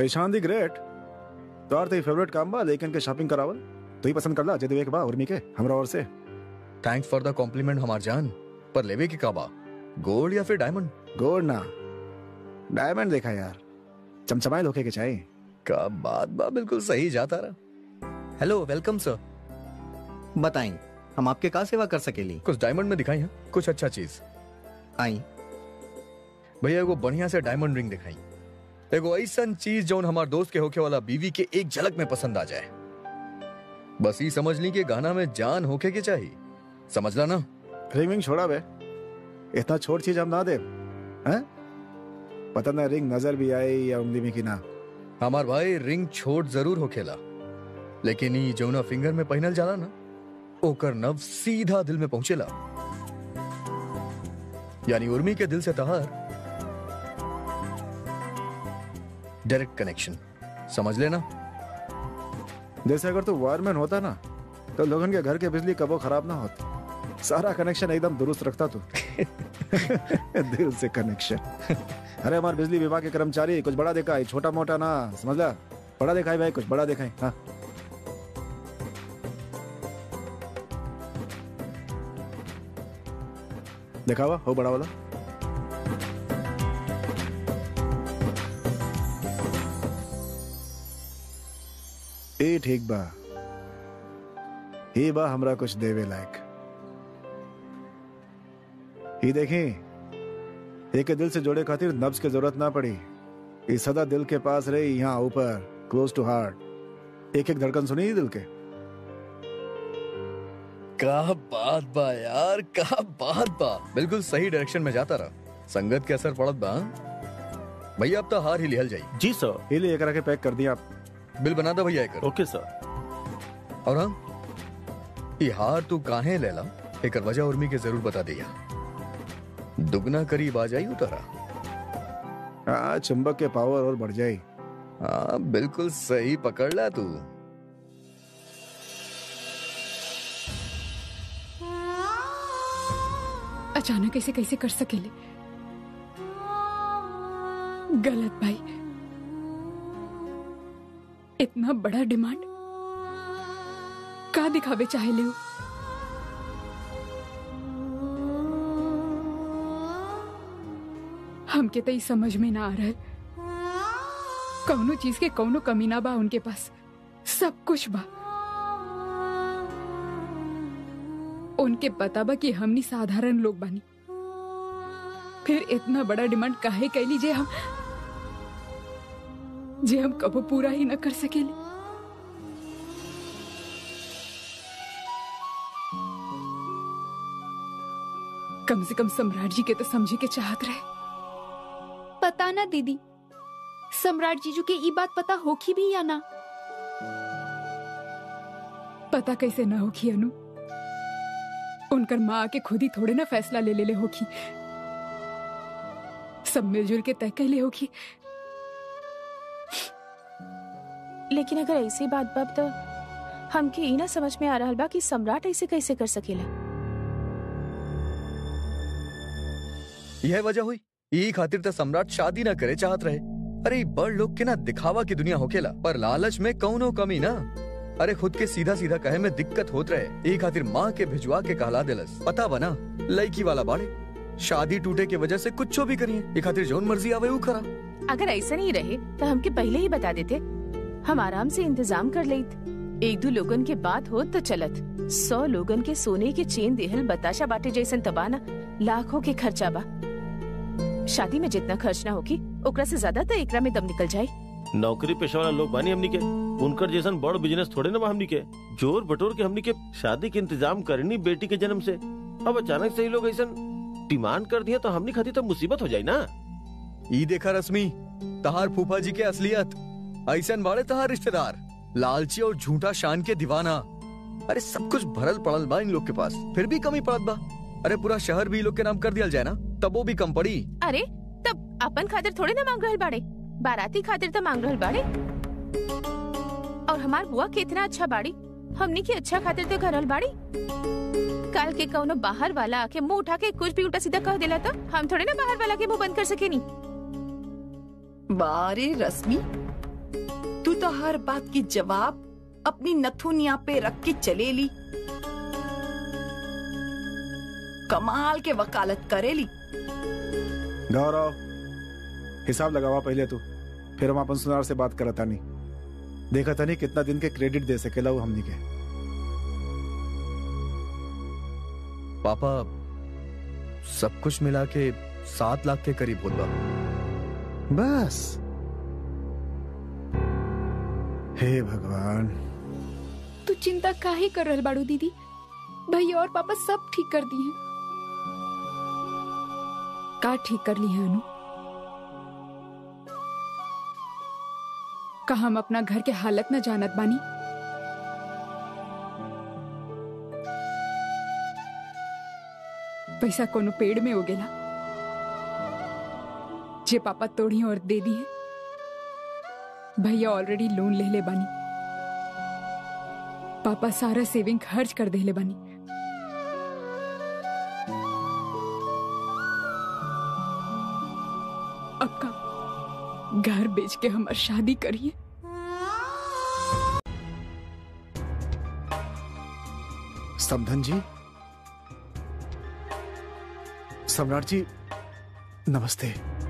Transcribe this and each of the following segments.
पहचान the great तोर तो फेवरेट काम बा लेकिन के शॉपिंग करावल तो ही पसंद करला जे देवे के बा उर्मी के हमरा और से थैंक्स फॉर द कॉम्प्लीमेंट हमार जान पर लेवे के काबा गोल्ड या फिर डायमंड गोल्ड ना डायमंड देखा यार चमचमाए धोखे के चाहिए का बात बा बिल्कुल सही जाता रहा हेलो वेलकम सर बताएं हम आपके का सेवा कर सकेली कुछ डायमंड में दिखाई है कुछ अच्छा चीज आई भैया एगो बढ़िया से डायमंड रिंग दिखाई एगो ऐसा चीज जौन हमार दोस्त के होके वाला बीवी के एक झलक में पसंद आ जाए बस ही समझ ली कि गाना में जान होके के चाहिए समझला ना रिंग विंग छोड़ा बे इतना छोट चीज हम ना दे हैं पता ना रिंग नजर भी आई या उंगली में कि ना हमार भाई रिंग छोट जरूर होखेला लेकिन ई जौना फिंगर में पहनल जाला ना ओकर नव सीधा दिल में पहुंचेला यानी उर्मी के दिल से तहार डायरेक्ट कनेक्शन समझ लेना जैसे अगर तू वायरमैन होता ना तो लोगन के घर के बिजली कबो खराब ना होती सारा कनेक्शन एकदम दुरुस्त रखता तू दिल से कनेक्शन अरे हमारे बिजली विभाग के कर्मचारी कुछ बड़ा देखा है छोटा मोटा ना समझला बड़ा देखा है भाई कुछ बड़ा देखा है हाँ देखा हुआ हो बड़ा वाला ए ठीक बा ही बा हमरा कुछ देवे लायक ही देखें एक दिल से जोड़े खातिर नब्ज के जरूरत ना पड़ी ये सदा दिल के पास रही यहाँ ऊपर क्लोज टू हार्ट एक एक धड़कन सुनी दिल के का बात बा यार का बात बा बिल्कुल सही डायरेक्शन में जाता रहा संगत के असर पड़त बा हाँ? भैया अब तो हार ही लिहल जाई जी सर ही ले एक रखे पैक कर दिया आप बिल बना दो भैया एकर ओके सर और हम ये हार तू काहे लेला एकर वजह उर्मी के जरूर बता दिया दुगना करीब आ जाई उतारा हाँ चुंबक के पावर और बढ़ जाए हाँ बिल्कुल सही पकड़ ला तू अचानक ऐसे कैसे कर सकेले गलत भाई इतना बड़ा डिमांड का दिखावे चाहे ले हमके तो ई समझ में ना आ रहा कौनो चीज के कौनो कमी ना बा उनके पास सब कुछ बा उनके पता बा कि हमनी साधारण लोग बानी फिर इतना बड़ा डिमांड काहे कैली जे हम जे हम कबो पूरा ही न कर सकेले कम से कम सम्राट जी के तो समझे के चाहत रहे पता ना दीदी सम्राट जीजू के ई बात पता होखी भी या ना पता कैसे ना होखी अनु उनकर माँ आके खुद ही थोड़े ना फैसला ले ले ले होखी सब मिलजुल के तय कैले होखी लेकिन अगर ऐसी बात बाप तो हमके ई ना समझ में आ रहा बा कि सम्राट ऐसे कैसे कर सकेला यह वजह हुई यही खातिर तो सम्राट शादी ना करे चाहत रहे अरे ई बड़ लोग के ना दिखावा की दुनिया होकेला पर लालच में कौनो कमी ना अरे खुद के सीधा सीधा कहे में दिक्कत होत रहे यही खातिर माँ के भिजवा के कहला दिलस पता बना लड़की वाला बाड़े शादी टूटे के वजह से कुछ भी करिए ये खातिर जोन मर्जी आवे वो करा अगर ऐसा नहीं रहे तो हमके पहले ही बता देते हम आराम से इंतजाम कर लेत एक दो लोगन के बात हो तो चलत सौ लोगन के सोने के चेन देहल बताशा बाटे जैसन तबाना लाखों के खर्चा बा शादी में जितना खर्च ना होगी ओकरा से ज्यादा तो एकरा में दम निकल जाए नौकरी पेशा वाला लोग बानी हमनी के उनकर जैसन बड़ बिजनेस थोड़े ना बा हमनी के जोर बटोर के हमनी के शादी के इंतजाम करनी बेटी के जन्म से अब अचानक से ही लोग ऐसा डिमांड कर दिया तो हमनी खाती तो मुसीबत हो जाए ना ई देखा रश्मि तहार फूफा जी के असलियत ऐसन बाड़े तहार रिश्तेदार लालची और झूठा शान के दीवाना अरे सब कुछ भरल पड़ल बा इन लोग के पास फिर भी कमी पड़त बा अरे पूरा शहर भी इन लोग के नाम कर दिया जाए ना तब वो भी कम पड़ी अरे तब अपन खातिर थोड़े ना मांग रहल बाड़े बाराती खातिर तो मांग रहल बाड़े और हमार बुआ कितना अच्छा बाड़ी हमनी की अच्छा खातिर तो करल बाड़ी कल के कौनो बाहर वाला आके मुंह उठा के कुछ भी उल्टा सीधा कह देला तो हम थोड़े ना बाहर वाला के मुंह बंद कर सके नी बारे रश्मि तू तो हर बात की जवाब अपनी नथुनिया पे रख के चलेली कमाल के वकालत करेली गौरव हिसाब लगावा पहले तू फिर हम अपन सुनार से बात करता नहीं देखा था नहीं कितना दिन के क्रेडिट दे सकेला वो हमनी के पापा सब कुछ मिला के सात लाख के करीब होत बा बस हे भगवान तू चिंता काहे कर रहल बाड़ू दीदी भैया और पापा सब ठीक कर दिए का ठीक कर ली है अनु का हम अपना घर के हालत न जानत बानी पैसा कोनो पेड़ में उगेला जे पापा तोड़ी और दे दी है भैया ऑलरेडी लोन ले ले बानी पापा सारा सेविंग खर्च कर देले बानी अब का घर बेच के हमार शादी करिए समधन जी सम्राट जी नमस्ते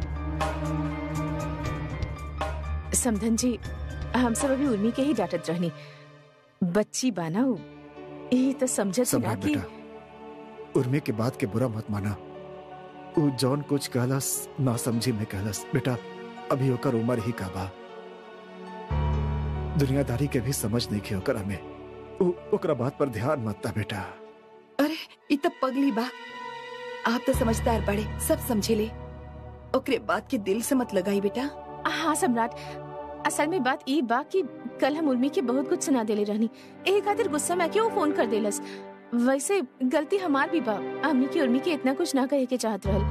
समधन जी हम सब अभी उर्मी के ही डांटत रहनी बच्ची बाना उ यही तो समझत ही ना सम्राट कि बेटा उर्मी के बात के बुरा मत माना उ जौन कुछ कहलस ना समझी में कहलस बेटा अभी ओकर उम्र ही का बा दुनियादारी के भी समझ नहीं के ओकर हमें उ, ओकरा बात पर ध्यान मत दा बेटा अरे इ तो पगली बा आप तो समझदार बड़े सब समझे ले ओकरे बात के दिल से मत लगाई बेटा हाँ सम्राट असल में बात ई बा कि कल हम उर्मी के बहुत कुछ सुना देले रहनी एही खातिर गुस्सा में क्यों फोन कर देलस वैसे गलती हमार भी बा हमनी की उर्मी के इतना कुछ ना कहे के चाहत रहल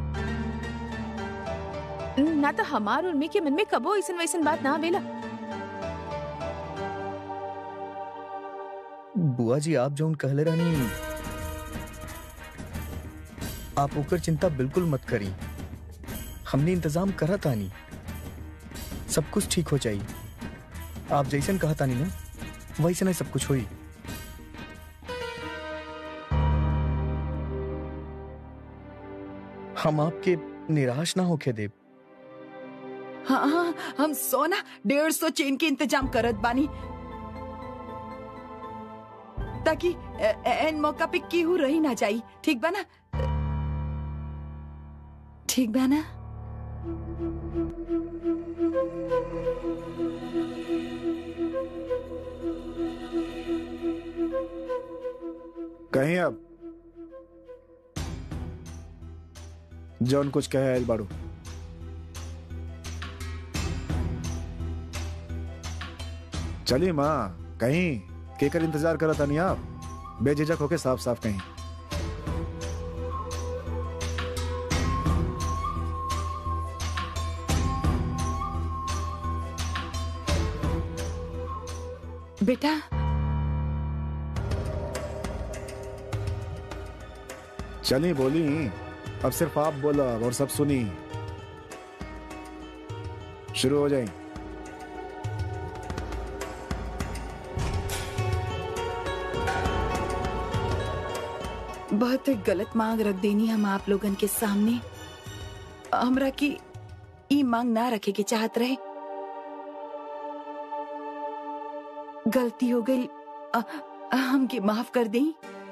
ना तो हमार उर्मी के मन में कबो ऐसन वैसन बात ना आवेला बुआ जी आप जो कहले रहनी आप ओकर चिंता बिल्कुल मत करी हमने इंतजाम करा तानी सब कुछ ठीक हो जाई आप जैसन कहा तानी ना वैसे नहीं सब कुछ होई हम आपके निराश ना होके देव हाँ हाँ हम सोना डेढ़ सौ चेन के इंतजाम करत बानी ताकि ए- ए- एन मौका पे केहू रही ना जाई ठीक बा ना ठीक बा ना कहीं अब जौन कुछ कहे आयल बाड़ू चलिए माँ कहीं केकर इंतजार करा था नहीं आप बेझिझक होके साफ साफ कहीं बेटा चली बोली अब सिर्फ आप बोला और सब सुनी शुरू हो जाए बहुत गलत मांग रख देनी हम आप लोगन के सामने हमरा की ई मांग ना रखे के चाहत रहे गलती हो गई अ- अ- हमके माफ कर दें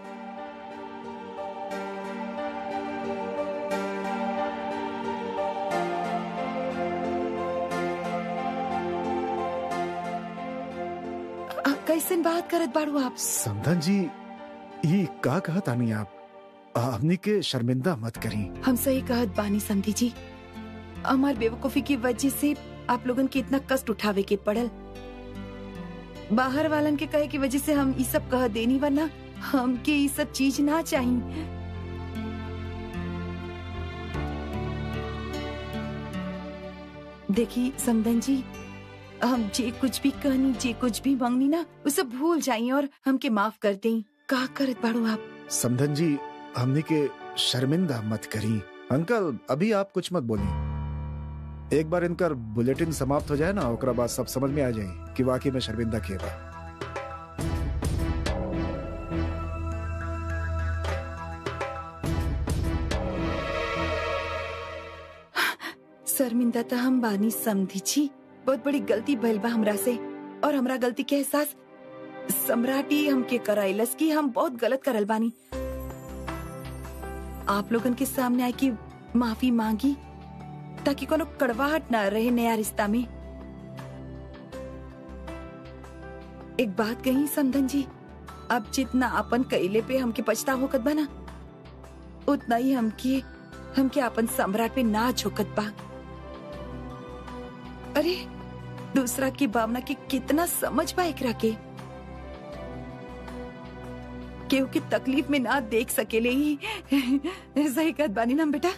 अ- कैसन बात करत बाड़ू आप समधन जी ये का कहा तानी आप हमनी के शर्मिंदा मत करी हम सही कहत बानी समधी जी हमार बेवकूफी की वजह से आप लोगन के इतना कष्ट उठावे के पड़ल बाहर वालन के कहे की वजह से हम ई सब कह देनी वरना हमके ई सब चीज ना चाहिए देखी समदन जी हम जे कुछ भी कहनी जे कुछ भी मांगनी ना वो सब भूल जाई और हमके माफ कर दें का करत बाड़ू आप समधन जी हमनी के शर्मिंदा मत करी अंकल अभी आप कुछ मत बोली एक बार इनकर बुलेटिन समाप्त हो जाए ना ओकरा बाद सब समझ में आ जाए कि वाकई में शर्मिंदा किए बा शर्मिंदा तो हम बानी समझी छी बहुत बड़ी गलती भइल बा हमरा से और हमरा गलती के एहसास सम्राटी हमके कराइलस कि हम बहुत गलत करल बानी आप लोगन के सामने आए कि माफी मांगी ताकि कोनो कड़वाहट ना रहे नया रिश्ता में एक बात कही समधन जी अब जितना अपन कैले पे हमके पछताव होकत बा ना उतना ही हमके हमके अपन सम्राट पे ना झोकत बा अरे दूसरा की भावना के कितना समझ बा एकरा के केहू की तकलीफ में ना देख सकेले ही सही कहत बानी ना बेटा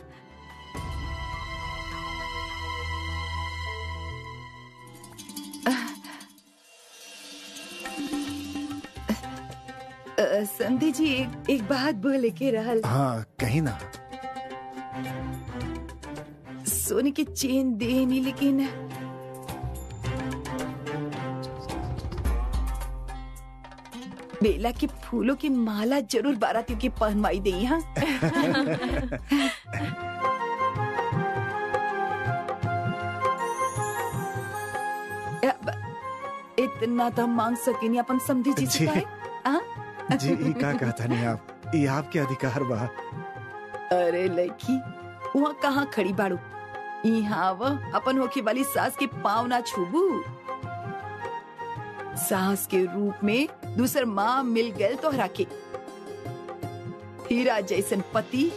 अ, समधी जी एक एक बात बोले के रहल हाँ कहीं ना सोने की चेन दे नहीं लेकिन बेला के फूलों की माला जरूर बारातियों की पहनवाई दे हाँ अब इतना तो हम मांग सके नहीं अपन समझी जी से जी। काहे? हाँ? जी ई का कहता नहीं आप ये आपके अधिकार बा अरे लड़की वहाँ कहाँ खड़ी बाड़ू यहाँ वो अपन होके वाली सास के पाँव ना छूबू सास के रूप में दूसर माँ मिल गए तोहरा के हीरा जैसन पति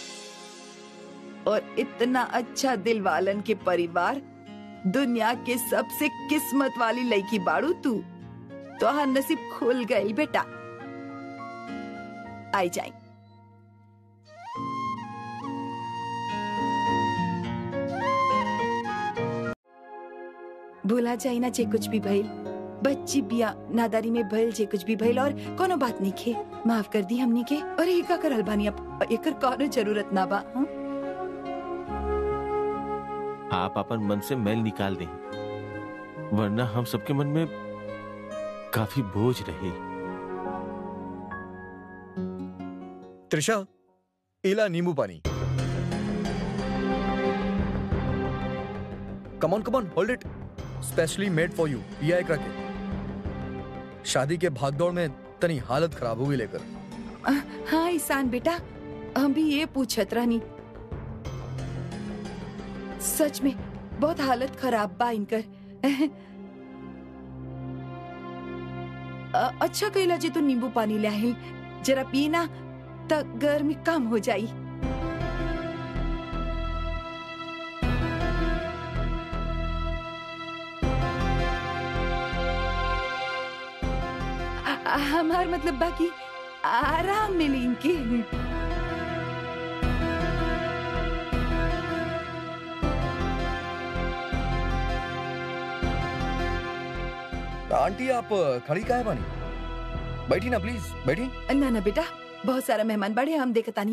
और इतना अच्छा दिल वालन के परिवार दुनिया के सबसे किस्मत वाली लड़की बाड़ू तू तो नसीब खुल गई बेटा आई जाए भूला जाए ना जे कुछ भी भइल बच्ची बिया नादारी में भइल जे कुछ भी भइल और कोनो बात नहीं खे माफ कर दी हमनी के और ये का करल बानी अब एकर कोनो जरूरत ना बा हाँ? आप अपन मन से मैल निकाल दें वरना हम सबके मन में काफी बोझ रहे त्रिशा इला नींबू पानी come on come on hold it specially made for you ये एक रखे शादी के भागदौड़ में तनी हालत खराब हुई लेकर आ, हाँ ईशान बेटा हम भी ये पूछत रहनी सच में बहुत हालत खराब बा इनकर अ, अच्छा कैला जी तू नींबू पानी ले आहिल जरा पीना त गर्मी कम हो जाई आ- हमार मतलब बाकी आराम मिली इनके आंटी आप खड़ी का है पानी बैठी ना प्लीज बैठी ना ना बेटा बहुत सारा मेहमान बड़े हम देखतानी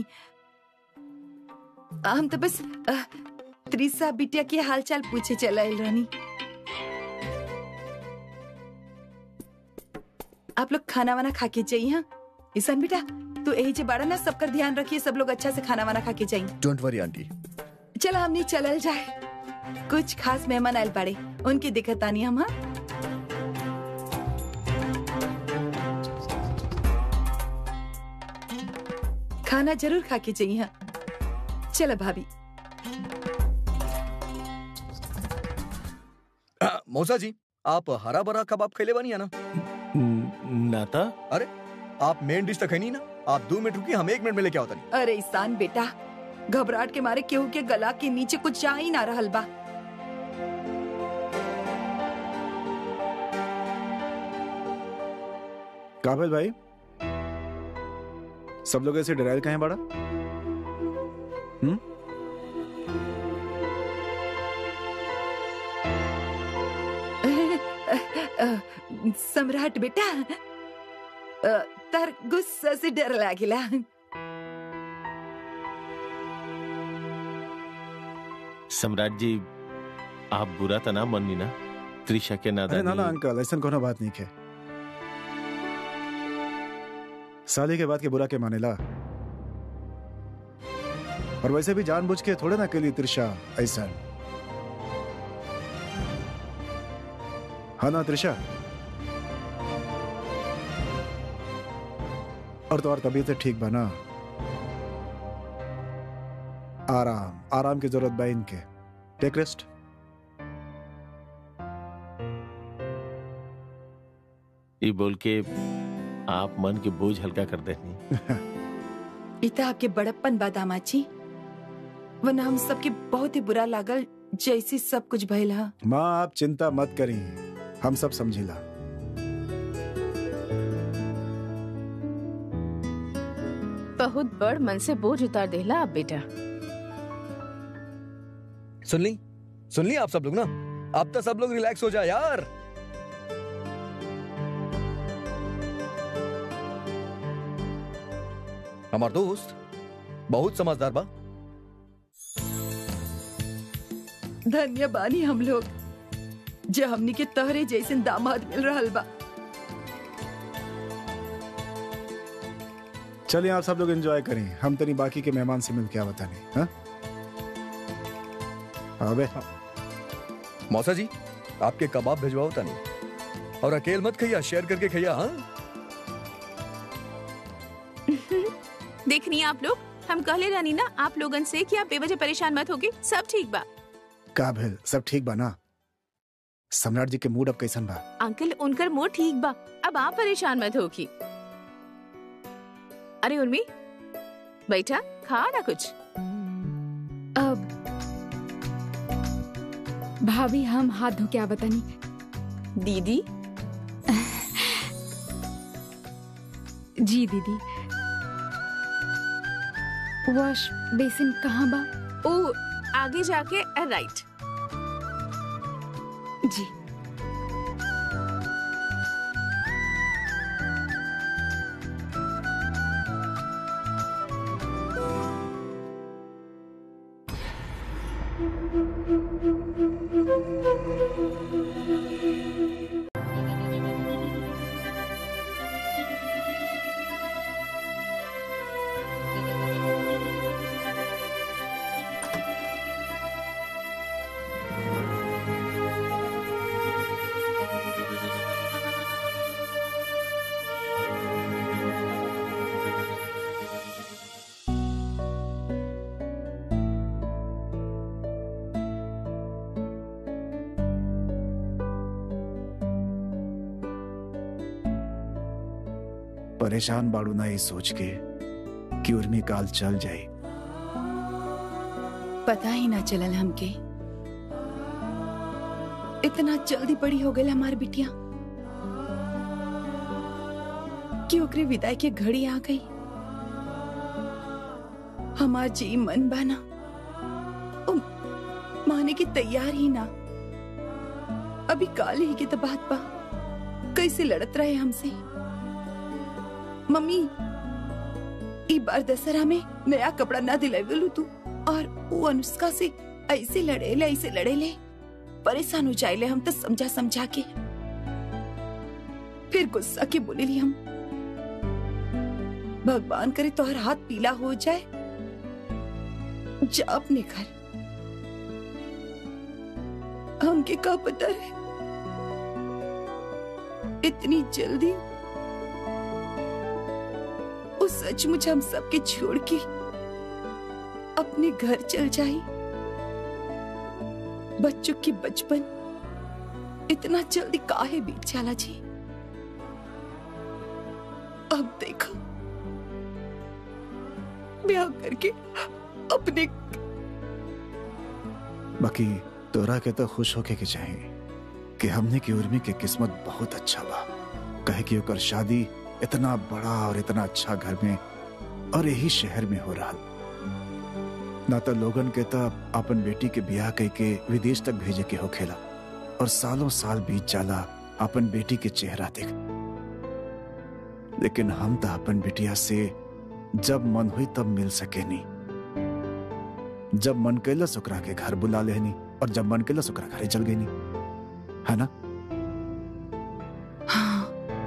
हम तो बस अ, त्रिसा बिटिया के हालचाल पूछे चला आइल रहनी आप लोग खाना वाना खा के जाइए हाँ ईशान बेटा तू यही जे बाड़ा ना सबकर ध्यान रखिए सब लोग अच्छा से खाना वाना खा के जाइए डोंट वरी आंटी चलो हमने चलल जाए कुछ खास मेहमान आयल पड़े उनकी दिक्कत आनी हम हाँ खाना जरूर खा के जाइए हाँ चलो भाभी आ, मौसा जी आप हरा भरा कबाब खेले बनी है ना नाता आप मेन डिश तक है नहीं ना आप दो मिनट रुकिए हम एक मिनट में लेके आओ तनी अरे ईशान बेटा घबराहट के मारे केहू के गला के नीचे कुछ जा ही ना रहल बा काबिल भाई सब लोग ऐसे डराइल कहीं बड़ा हम्म सम्राट बेटा अ, तार गुस्सा से डर लागिला सम्राट जी आप बुरा तो ना मननी ना त्रिशा के अरे ना ना नादानी अंकल ऐसा कोनो बात नहीं है शादी के बाद के बुरा के मानेला और वैसे भी जानबूझ के थोड़े ना के लिए त्रिशा ऐसा हाँ ना त्रिशा और तो और तबीयत ठीक बना आराम आराम की जरूरत बा इनके टेक रेस्ट ये बोल के आप मन के बोझ हल्का कर देनी इता आपके बड़प्पन बादामा जी वरना हम सबके बहुत ही बुरा लागल जैसे सब कुछ भइल हा माँ आप चिंता मत करी हम सब समझिला बहुत बड़ मन से बोझ उतार देला आप बेटा सुन ली सुन ली आप सब लोग ना अब तो सब लोग रिलैक्स हो जाए यार हमार दोस्त बहुत समझदार बा धन्य बानी हम लोग जो हमनी के तहरे जैसे दामाद मिल रहल बा चलिए आप सब लोग एंजॉय करें हम तनी बाकी के मेहमान से मिल के आवता नहीं हाँ अबे मौसा जी आपके कबाब भिजवाओ तनी और अकेल मत खइया शेयर करके खइया हाँ देखनी आप लोग हम कहले रानी ना आप लोगन से कि आप बेवजह परेशान मत होगे सब ठीक बा का भेल सब ठीक बा ना सम्राट जी के मूड अब कैसन बा अंकल उनकर मूड ठीक बा अब आप परेशान मत होगी अरे उर्मी बैठा खा ना कुछ अब भाभी हम हाथ धो के आवतनी दीदी जी दीदी वॉश बेसिन कहाँ बा ओ आगे जाके राइट जी परेशान बाड़ू ना ये सोच के कि उर्मी काल चल जाए पता ही ना चलल हमके इतना जल्दी बड़ी हो गई हमार बिटिया कि ओकरे विदाई के घड़ी आ गई हमार जी मन बाना ओ, माने की तैयार ही ना अभी काल ही की तो बात बा कैसे लड़त रहे हमसे मम्मी ई बार दशहरा में नया कपड़ा ना दिलावेलू तू और वो अनुष्का से ऐसे लड़ेले ऐसे लड़ेले परेशान हो जाएले हम तो समझा समझा के फिर गुस्सा के बोलेली हम भगवान करे तोहर हाथ पीला हो जाए जा अपने घर हमके का पता है इतनी जल्दी वो सचमुच हम सबके छोड़ के अपने घर चल जाई बच्चों की बचपन इतना जल्दी काहे बीत जाला जी अब देखो ब्याह करके अपने बाकी तोरा के तो खुश होके के चाहिए कि हमने की उर्मी के किस्मत बहुत अच्छा बा कहे कि ओकर शादी इतना बड़ा और इतना अच्छा घर में और यही शहर में हो रहा ना तो लोगन के तो अपन बेटी के ब्याह कह के विदेश तक भेजे के होखेला और सालों साल बीत जाला अपन बेटी के चेहरा देख लेकिन हम तो अपन बिटिया से जब मन हुई तब मिल सके नहीं जब मन कैलस ओकरा के घर बुला लेनी और जब मन के सुकरा घरे चल गई नहीं है ना हाँ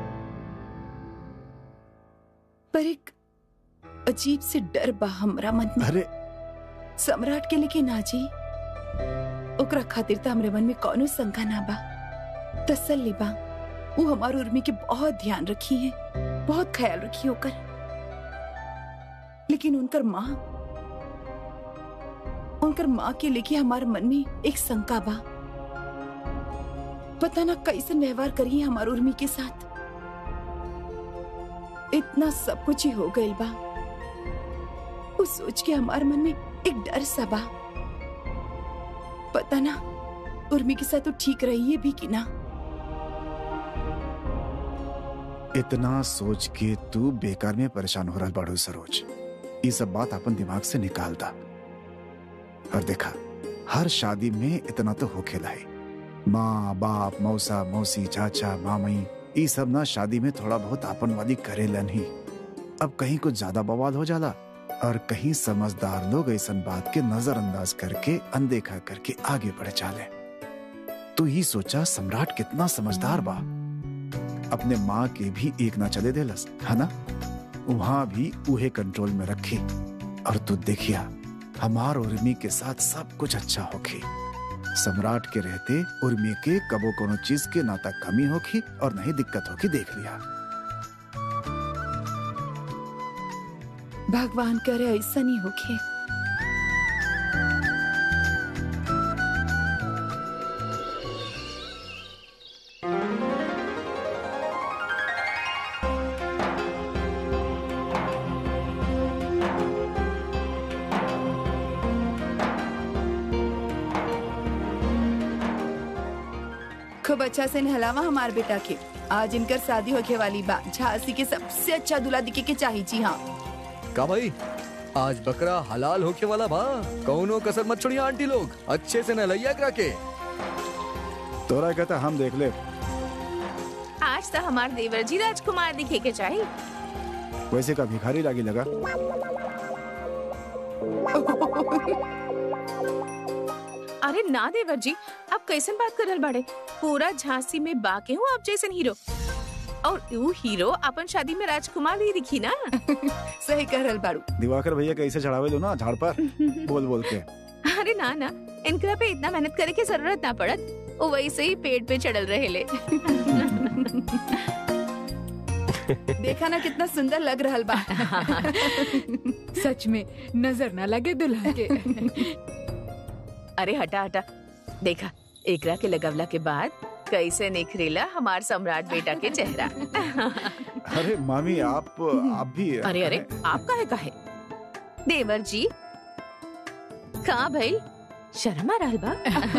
पर एक अजीब से डर बा हमरा मन में अरे सम्राट के लेके ना जी ओकरा खातिर त हमरे मन में कौनो शंका ना बा तसल्ली बा वो हमार उर्मी के बहुत ध्यान रखी है बहुत ख्याल रखी ओकर लेकिन उनकर माँ उनकर माँ के लेके हमारे मन में एक शंका बा पता ना कैसे व्यवहार करिए हमार उर्मी के साथ इतना सब कुछ ही हो गइल बा वो सोच के हमारे मन में एक डर सा बा पता ना उर्मी के साथ तो ठीक रही है भी कि ना इतना सोच के तू बेकार में परेशान हो रहा बाड़ू सरोज ये सब बात अपन दिमाग से निकाल दा और देखा हर शादी में इतना तो हो खेला है माँ बाप मौसा मौसी चाचा मामई ये सब ना शादी में थोड़ा बहुत आपन वाली करेलन ही अब कहीं कुछ ज्यादा बवाल हो जाला और कहीं समझदार लोग ऐसा बात के नजरअंदाज करके अनदेखा करके आगे बढ़ चाले तो ही सोचा सम्राट कितना समझदार बा अपने माँ के भी एक ना चले देलस है ना वहां भी उहे कंट्रोल में रखी और तू देखिया हमार उर्मी के साथ सब कुछ अच्छा होखी सम्राट के रहते उर्मी के कबो कोनो चीज के ना तक कमी होखी और नहीं दिक्कत होखी देख लिया भगवान करे ऐसा नहीं होके खूब अच्छा से नहलावा हमार बेटा के आज इनकर शादी होके वाली बा झांसी के सबसे अच्छा दूल्हा दिखे के चाहिए जी हाँ का भाई आज बकरा हलाल होके वाला बा कौनो कसर मत छोड़िए आंटी लोग अच्छे से नहलैया करा के तोरा कहता हम देख ले आज तो हमार देवर जी राजकुमार दिखे के चाहिए वैसे का भिखारी लागी लगा अरे ना देवर जी आप कैसन बात कर रहल बाड़े पूरा झांसी में बाके हूँ आप जैसन हीरो और वो हीरो अपन शादी में राजकुमार ही दिखी ना सही कह रहल बाड़ू दिवाकर भैया कैसे चढ़ावे दो ना झाड़ पर बोल बोल के अरे ना ना इनकरा पे इतना मेहनत करे की जरूरत ना पड़त वो वैसे ही पेट पे चढ़ल रहे ले देखा ना कितना सुंदर लग रहल बा सच में नजर ना लगे दुल्हा के अरे हटा हटा देखा एकरा के लगवला के बाद कैसे निखरेला हमार सम्राट बेटा के चेहरा अरे मामी आप आप भी अरे अरे आप काहे काहे देवर जी कहाँ भाई शर्मा रहल बा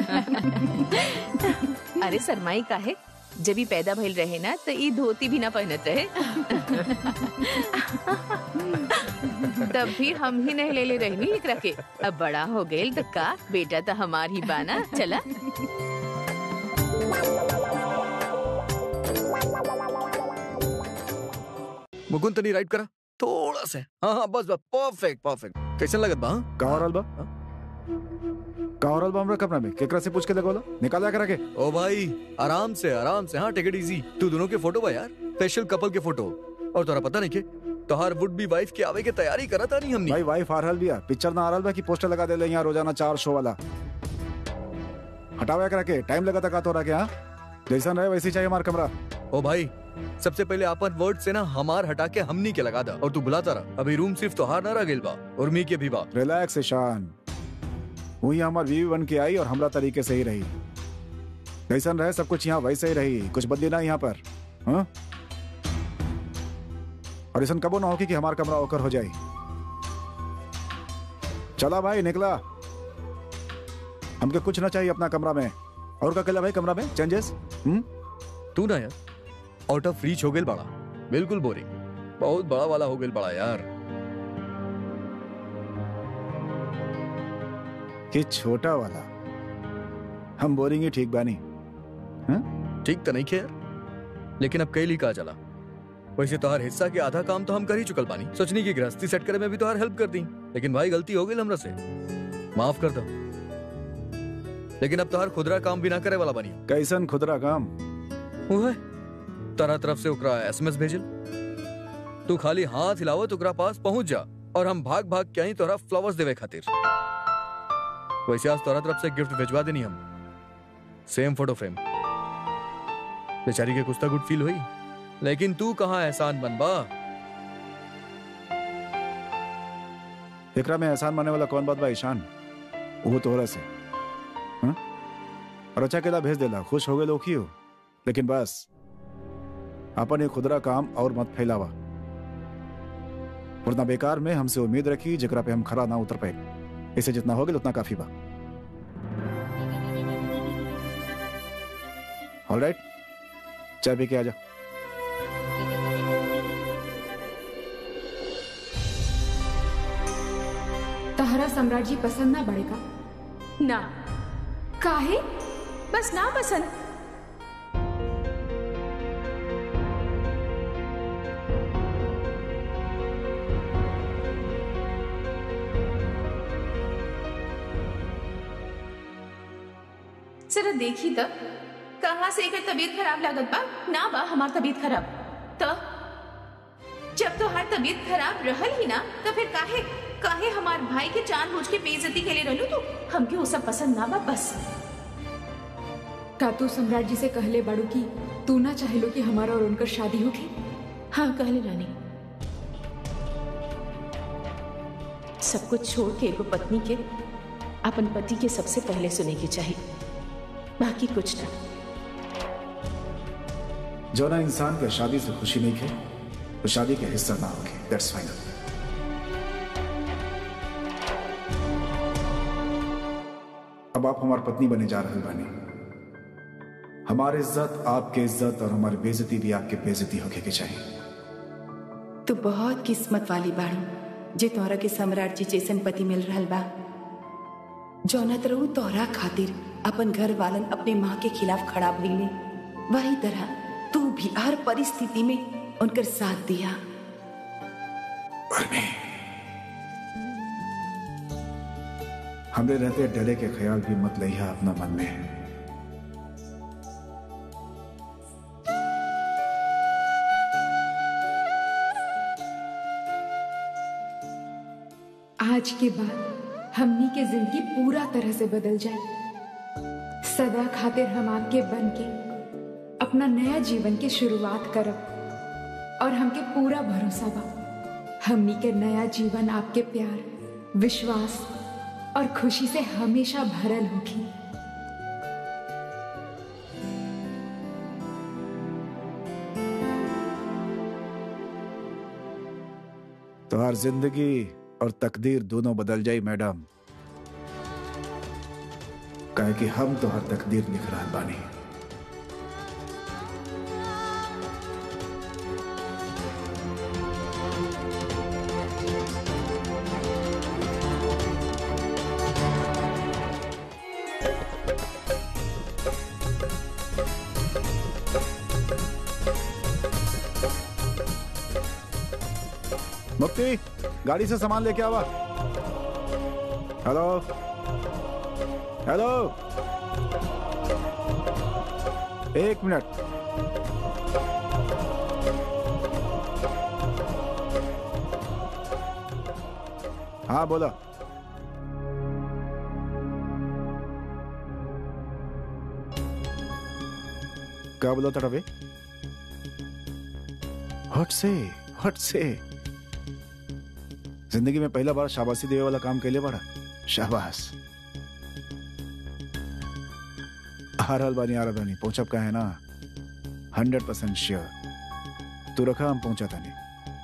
अरे शर्माई काहे जब भी पैदा भइल रहे ना तो ई धोती भी ना पहनत रहे तब भी हम ही नहीं ले ले रहनी एकरा के अब बड़ा हो गइल तो का बेटा तो हमार ही बाना चला मुकुंद तनी राइट करा थोड़ा से हाँ हाँ बस बस परफेक्ट परफेक्ट कैसन लगत बा हाँ? का हो रहल बा का हो रहल बा हमरा कमरा में केकरा से पूछ के लगोला निकाला करा के ओ भाई आराम से आराम से हाँ टेक इट इजी तू दोनों के फोटो बा यार स्पेशल कपल के फोटो और तोरा पता नहीं के तोहार वुड बी वाइफ के आवे के तैयारी करा था नहीं हमनी भाई वाइफ आ रहल बिया पिक्चर ना आ रहल बा कि पोस्टर लगा देले यहाँ रोजाना चार शो वाला हटावे करा के टाइम लगा था का तोरा के हाँ जैसा रहे वैसे ही चाहिए हमारा कमरा ओ भाई सबसे पहले आपन वर्ड से ना हमार हटा के हमनी के लगा दा और तू बुलाता रहा अभी रूम सिर्फ तोहार ना रह गेल बा उर्मी के भी बा रिलैक्स ईशान वही हमार बीवी बन के आई और हमरा तरीके से ही रही जैसन रहे सब कुछ यहाँ वैसे ही रही कुछ बदली ना यहाँ पर हाँ? और ऐसा कबो ना होगी कि हमारा कमरा ओकर हो जाए चला भाई निकला हमके कुछ ना चाहिए अपना कमरा में और का कला भाई कमरा में चेंजेस हम्म तू ना यार आउट ऑफ रीच हो गेल बड़ा बिल्कुल बोरिंग बहुत बड़ा वाला हो गेल बड़ा यार कि छोटा वाला हम बोरिंग ही ठीक बानी ठीक तो नहीं खे यार लेकिन अब कैली का चला वैसे तोहार हिस्सा के आधा काम तो हम कर ही चुकल बानी सोचनी की गृहस्थी सेट करे में भी तोहार हेल्प कर दी लेकिन भाई गलती हो गई हमरा से माफ कर दो लेकिन अब तोहर खुदरा काम भी ना करे वाला बनी कैसन खुदरा काम वो है तरह तरफ से ओकरा एसएमएस भेजल तू खाली हाथ हिलावो तो ओकरा पास पहुंच जा और हम भाग भाग के आई तोहरा फ्लावर्स देवे खातिर वैसे आज तोहरा तरफ से गिफ्ट भिजवा देनी हम सेम फोटो फ्रेम बेचारी के कुछ तो गुड फील हुई लेकिन तू कहाँ एहसान बनबा एकरा में एहसान माने वाला कौन बात बा ईशान वो तोहरा से हाँ? और अच्छा केला भेज देला खुश हो गए लोग ही हो लेकिन बस अपन ये खुदरा काम और मत फैलावा वरना बेकार में हमसे उम्मीद रखी जकरा पे हम खरा ना उतर पाए इसे जितना हो गया उतना काफी बा ऑलराइट चाय पी के आ जा तहरा सम्राट जी पसंद ना बड़ेगा ना काहे बस ना पसंद जरा देखी तब कहाँ से एकर तबीयत खराब लागत बा ना बा हमार तबीयत खराब तब जब तो हर तबीयत खराब रहल ही ना तो फिर काहे काहे हमार भाई के जान बूझ के बेइज्जती के लिए रहलू तू हमके वो सब पसंद ना बा बस का तू सम्राट जी से कहले बाड़ू की तू ना चाहेलो कि हमारा और उनकर शादी होगी हाँ कहले रानी सब कुछ छोड़ के एगो पत्नी के अपन पति के सबसे पहले सुने की चाहिए बाकी कुछ ना जो ना इंसान के शादी से खुशी नहीं खे तो शादी के हिस्सा ना होगी दैट्स फाइनल अब आप हमारी पत्नी बने जा रहे बानी हमारी इज्जत आपके इज्जत और हमारी बेइज्जती भी आपके बेइज्जती होके के चाहिए तू बहुत किस्मत वाली बाड़ू जे तोहरा के सम्राट जी जैसन पति मिल रहल बा जौनत रहू तोहरा खातिर अपन घर वालन अपने माँ के खिलाफ खड़ा भइले वही तरह तू भी हर परिस्थिति में उनकर साथ दिया हमरे रहते डरे के ख्याल भी मत लिया अपना मन में आज के बाद हमनी के जिंदगी पूरा तरह से बदल जाए सदा खातिर हम आपके बन के अपना नया जीवन के शुरुआत करब और हमके पूरा भरोसा बा हमनी के नया जीवन आपके प्यार विश्वास और खुशी से हमेशा भरल होगी तो हर जिंदगी और तकदीर दोनों बदल जाई मैडम कहे कि हम तो हर तकदीर लिख रहा बानी मुक्ति गाड़ी से सामान लेके आवा हेलो हेलो एक मिनट हाँ बोला क्या बोला था रवि हट से हट से जिंदगी में पहला बार शाबाशी देवे वाला काम कैले बड़ा शाबाश आ रहल बानी आ रहल बानी पहुंचब का है ना हंड्रेड परसेंट श्योर तू रखा हम पहुंचा तानी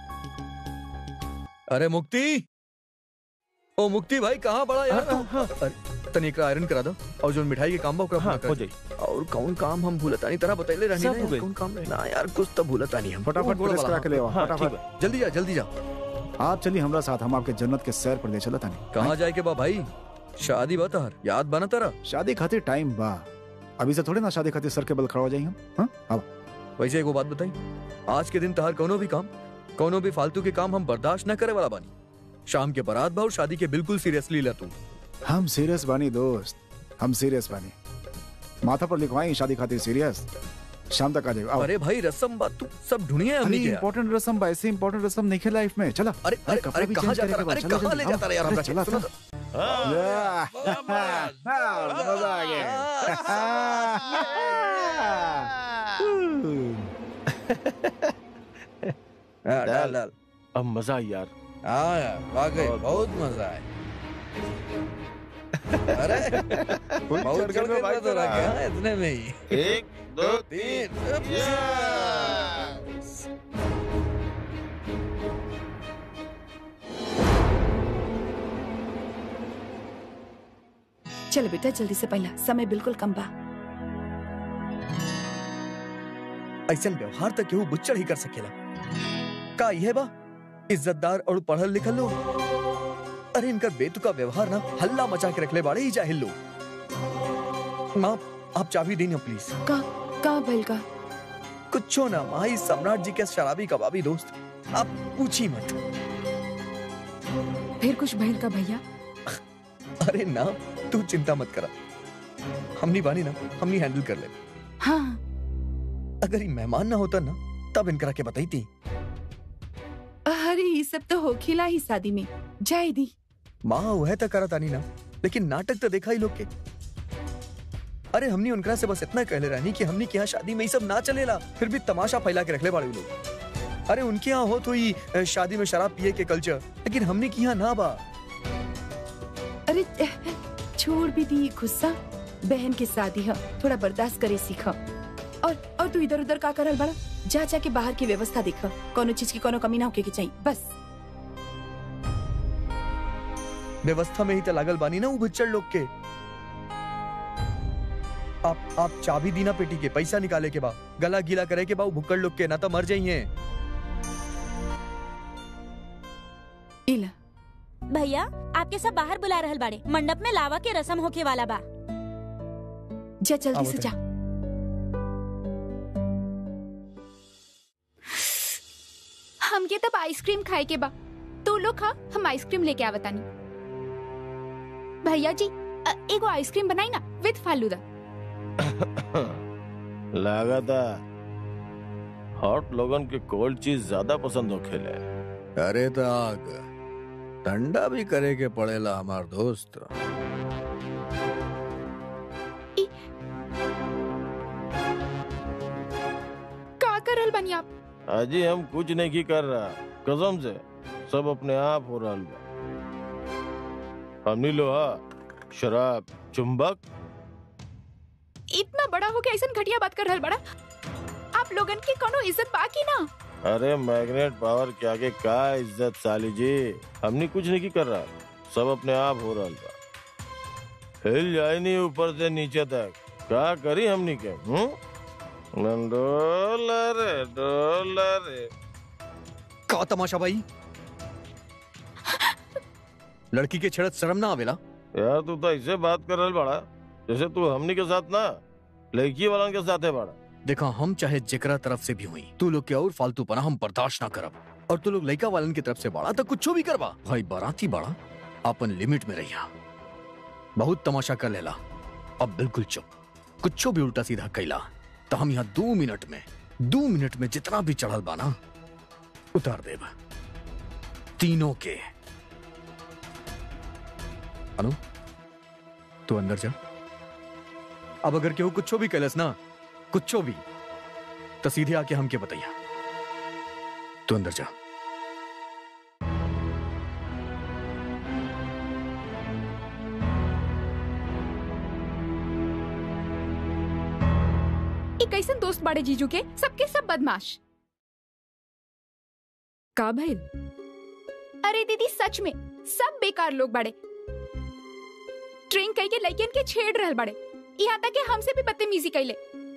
अरे मुक्ति ओ मुक्ति भाई कहाँ बड़ा यार तू अरे, तनी एकरा आयरन करा दो और जो मिठाई के काम बा ओकरा हाँ पूरा कर हो दे। जाई और कौन काम हम भूलता नहीं तरह बतैले रहनी सब ना हो यार, गई। कौन काम रहे ना यार कुछ तो भूलता नहीं हम फटाफट गोड़ प्रेस वाला, करा के ले आओ हाँ ठीक फटाफट बा जल्दी जा जल्दी जा आप चलिए हमरा साथ हम आपके जन्नत के सैर पर ले चला तानी कहाँ जाए के बा भाई शादी बता हर याद बना तारा शादी खातिर टाइम बा अभी से थोड़े ना शादी खातिर सर के बल खड़ा हो जाएंगे हम हाँ अब वैसे एगो बात बताई आज के दिन तहार कोनो भी काम कोनो भी फालतू के काम हम बर्दाश्त न करे वाला बानी शाम के बारात बा और शादी के बिल्कुल सीरियसली ले तू हम सीरियस बानी दोस्त हम सीरियस बानी माथा पर लिखवाई शादी खातिर सीरियस शाम तक आ जाएगा आओ। अरे भाई रसम बात तू सब ढूंढिए अरे हमनी के यहाँ। इम्पोर्टेंट रसम बा ऐसे इम्पोर्टेंट रसम नहीं है लाइफ में चला अरे अरे कपड़ा अरे भी कहाँ change जाता करेगा, रहा? अरे चलो, कहाँ जल्दी, ले आओ। जाता रहा यार अरे हमरा चला सुनो था। तो। मजा आ गया डाल डाल अब मजा आई यार हाँ यार वाकई बहुत- बहुत मजा आया अरे बहुत चढ़ के मजा रहा क्या इतने में ही एक दो तीन चलो बेटा जल्दी से पहला समय बिल्कुल कम बा ऐसा व्यवहार तक केहू बुच्चड़ ही कर सकेला का यह बा इज्जतदार और पढ़ल लिखल लोग अरे इनका बेतुका व्यवहार ना हल्ला मचा के रखले बाड़े ही जाहिल लोग माँ आप चाबी दी ना प्लीज का का भइल का कुछो ना माँ इस सम्राट जी के शराबी कबाबी दोस्त आप पूछी मत फिर कुछ भइल का भैया अरे ना तू चिंता मत करा हमनी बानी ना हमनी हैंडल कर ले हाँ अगर ये मेहमान ना होता ना तब इनकरा के बताई थी अरे ये सब तो हो खिला ही शादी में जाए दी माँ वह तो करा तानी ना लेकिन नाटक तो देखा ही लोग के अरे हमनी उनकरा से बस इतना कहले रहनी कि हमनी के यहाँ शादी में ये सब ना चलेला फिर भी तमाशा फैला के रखले बाड़े उ लोग अरे उनके यहाँ हो तो ही अ, शादी में शराब पिए के कल्चर लेकिन हमने के यहाँ ना बा अरे छोड़ भी दी गुस्सा बहन की शादी है थोड़ा बर्दाश्त करे सीखा और और तू इधर उधर का करल बड़ा जा जा के बाहर की व्यवस्था देख कोनो चीज की कोनो कमी ना होके के चाहिए बस व्यवस्था में ही तो लागल बानी ना वो बुच्चड़ लोग के आप आप चाबी दी ना पेटी के पैसा निकाले के बा गला गीला करे के बा वो भुक्कड़ लोग के ना तो मर जाइए इला भैया आपके सब बाहर बुला रहल बाड़े मंडप में लावा के रसम होके वाला बा जा जल्दी आओ से बेटा। जा हमके तब आइसक्रीम खाए के बा तू लोग खा हम आइसक्रीम लेके आवतानी भैया जी अ, एगो आइसक्रीम बनाई ना विद फालूदा लगाता हॉट लोगन के कोल्ड चीज ज्यादा पसंद हो खेले अरे तो आग ठंडा भी करे के पड़ेला हमार दोस्त का करल बनी आप अजी हम कुछ नहीं की कर रहा कसम से सब अपने आप हो रहा बा हमनी लोहा शराब चुंबक इतना बड़ा हो के ऐसा घटिया बात कर रहल बड़ा आप लोगन की कोनो इज्जत बाकी ना अरे मैग्नेट पावर के आगे का इज्जत साली जी हमनी कुछ नहीं की कर रहा सब अपने आप हो रहा बा हिल जाए नहीं ऊपर से नीचे तक का करी हमनी के हम्म डोलर डोलर का तमाशा भाई लड़की के छेड़त शर्म ना आवेला यार तू तो ऐसे बात कर रहा बड़ा जैसे तू हमनी के साथ ना लड़की वाला के साथ है बड़ा देखा हम चाहे जेकरा तरफ से भी हुई तू लोग के और फालतू पना हम बर्दाश्त ना करब और तू लोग लड़का वालन की तरफ से बाड़ा तो कुछ भी करबा भाई बाराती बाड़ा अपन लिमिट में रहिया बहुत तमाशा कर लेला अब बिल्कुल चुप कुछ भी उल्टा सीधा कैला तो हम यहाँ दो मिनट में दो मिनट में जितना भी चढ़ल बा ना उतार देब तीनों के अनु तू अंदर जा अब अगर केहू कुछ भी कैलस ना कुछ भी तो सीधे आके हमके बताइया तू अंदर जा एक कैसन दोस्त बाड़े जीजू के सबके सब बदमाश का भइल अरे दीदी सच में सब बेकार लोग बाड़े ट्रेन कई के लइकन के छेड़ रहल बाड़े यहाँ तक कि हमसे भी बदतमीजी कैले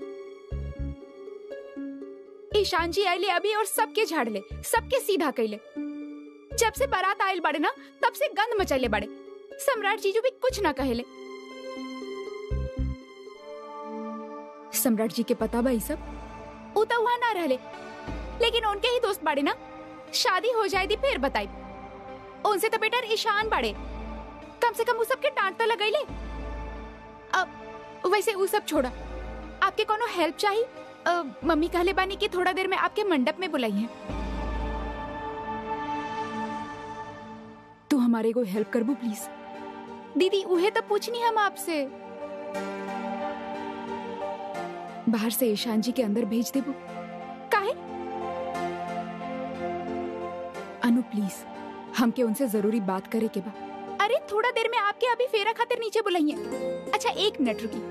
ईशान जी आइले अभी और सबके झाड़ले सबके सीधा कैले जब से बारात आयल बाड़े ना तब से गंद मचैले बाड़े सम्राट जीजू भी कुछ ना कहेले सम्राट जी के पता बा ई सब ऊ तो वहां ना रहले लेकिन उनके ही दोस्त बाड़े ना शादी हो जाए दी फिर बताई उनसे तो बेटर ईशान बाड़े कम से कम वो सबके डांट तो लगैले अब वैसे वो सब छोड़ा आपके कोनो हेल्प चाहिए अ, मम्मी कहले बानी कि थोड़ा देर में आपके मंडप में बुलाई है तू हमारे को हेल्प करबू प्लीज दीदी उहे तो पूछनी हम आपसे बाहर से ईशान जी के अंदर भेज देबू काहे अनु प्लीज हमके उनसे जरूरी बात करे के बा अरे थोड़ा देर में आपके अभी फेरा खातिर नीचे बुलाइए अच्छा एक मिनट रुकी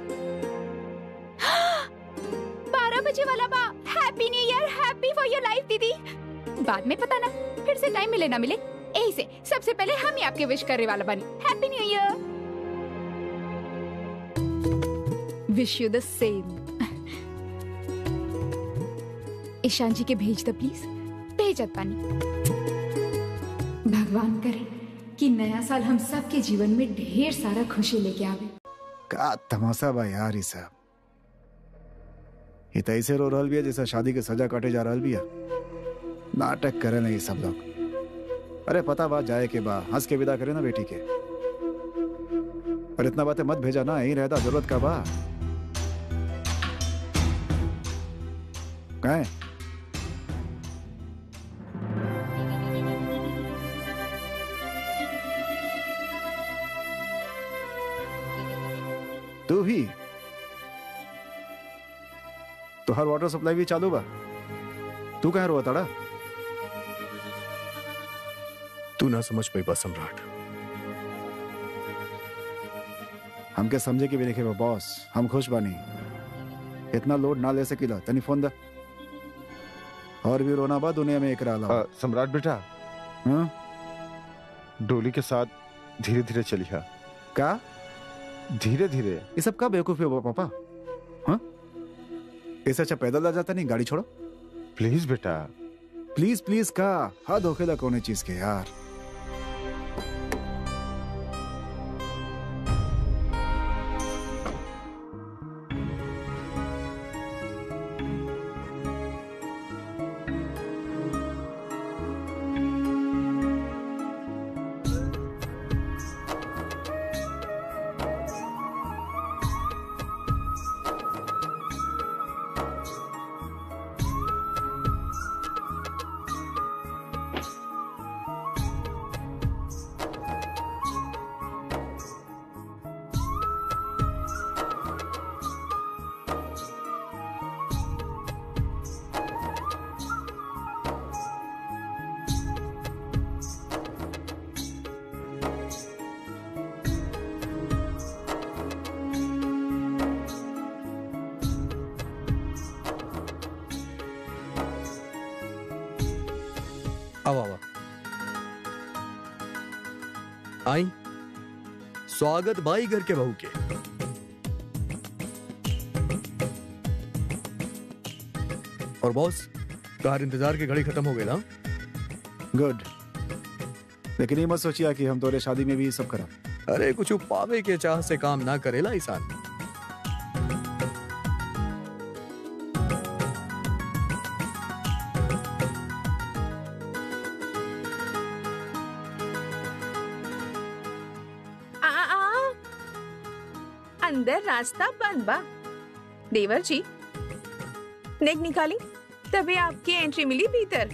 बारह बजे वाला बा happy new year happy for your life दीदी बाद में पता ना फिर से टाइम मिले ना मिले यही से सबसे पहले हम ही आपके विश करने वाला बनी happy new year wish you the same Ishaan ji के भेज दो प्लीज भेजत पानी भगवान करे कि नया साल हम सबके जीवन में ढेर सारा खुशी लेके आवे का तमाशा बा यार ये सब ये तो ऐसे रो रहल बिया जैसे शादी के सजा काटे जा रहल बिया नाटक करे ना ये सब लोग अरे पता बात जाए के बा हंस के विदा करे ना बेटी के और इतना बातें मत भेजा ना यही रहता जरूरत का बा कहे तू भी तो हर वाटर सप्लाई भी चालू बा तू कहाँ रोआ ताड़ा तू ना समझ पाई बा सम्राट हमके समझे के भी लिखे बा बॉस हम खुश बानी इतना लोड ना ले सकीला तनी फोन दा और भी रोना बा दुनिया में एक अलावा अ, सम्राट बेटा हाँ? डोली के साथ धीरे धीरे चलिया का धीरे धीरे ये सब का बेवकूफी हो पापा हाँ ऐसा अच्छा पैदल आ जाता नहीं गाड़ी छोड़ो प्लीज बेटा प्लीज प्लीज का हद होखेला कौन चीज के यार आओ आओ आई स्वागत बाई घर के बहू के और बॉस कार इंतजार की घड़ी खत्म हो गई ना गुड लेकिन ये मत सोचिया कि हम तोरे शादी में भी ये सब करा अरे कुछ पावे के चाह से काम ना करेला इंसान आ, आ, अंदर रास्ता बंद बा देवर जी नेक निकाली तभी आपकी एंट्री मिली भीतर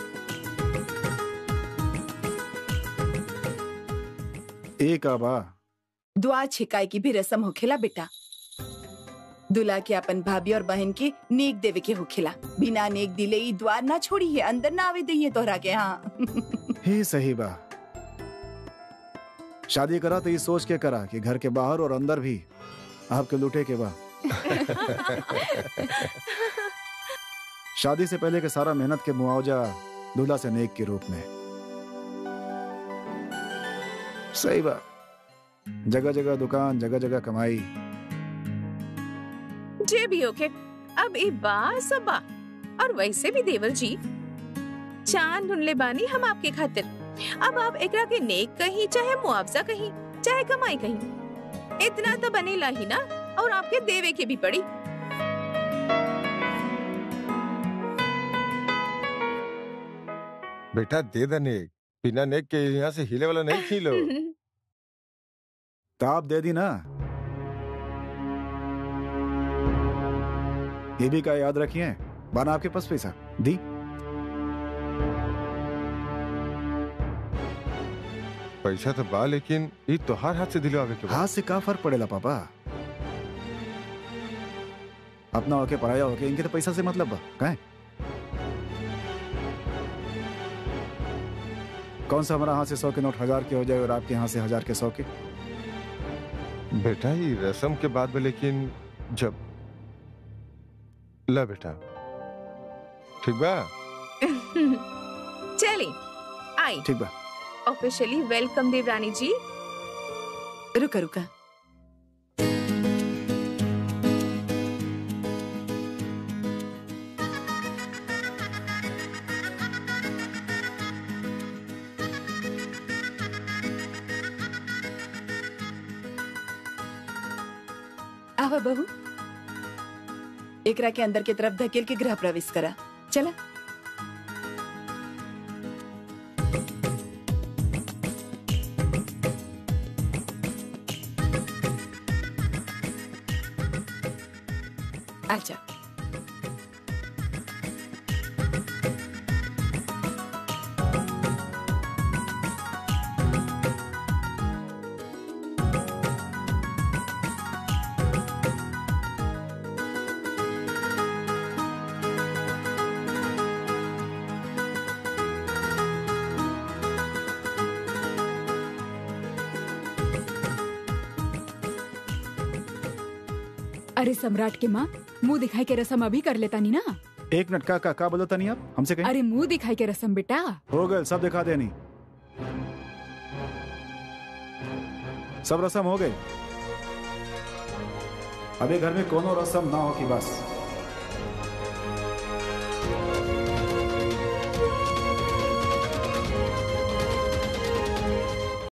एक आबा दुआ छिकाई की भी रस्म होखेला बेटा दुल्हा के अपन भाभी और बहन के नेक देवे के होखेला बिना नेक दिले ई द्वार ना छोड़ी है अंदर ना आवे दइए तोहरा के हाँ ही सही बा शादी करा तो ये सोच के करा कि घर के बाहर और अंदर भी आपके लूटे के बा शादी से पहले के सारा मेहनत के मुआवजा दूल्हा से नेक के रूप में सही बा जगह जगह दुकान जगह जगह कमाई जे भी होके अब ई बा सब बा और वैसे भी देवर जी चांद ढूंढले बानी हम आपके खातिर अब आप एकरा के नेक कहीं चाहे मुआवजा कहीं चाहे कमाई कहीं इतना तो बनेला ही ना और आपके देवे के भी पड़ी बेटा दे दे नेक बिना नेक के यहाँ से हिले वाला नहीं खीलो तो आप दे दी ना ये भी का याद रखिए बाना आपके पास पैसा दी पैसा तो बा लेकिन ई तोहार हाथ से दिलवावे के बा हाथ से का फर्क पड़ेला पापा अपना होके पराया होके इनके तो पैसा से मतलब बा काहे कौन सा हमारा हाथ से सौ के नोट हजार के हो जाए और आपके यहाँ से हजार के सौ के बेटा ये रस्म के बाद में लेकिन जब ला बेटा ठीक बा चली आई ठीक बा ऑफिशियली वेलकम देवरानी जी रुका रुका आवा बहू एकरा के अंदर के तरफ धकेल के गृह प्रवेश करा चला अच्छा अरे सम्राट के माँ मुंह दिखाई के रसम अभी कर लेता नहीं ना एक मिनट का का, का बोलता नहीं आप हमसे कहीं अरे मुंह दिखाई के रसम बेटा हो गए सब दिखा देनी सब रसम हो गई अभी घर में कोनो रसम ना हो कि बस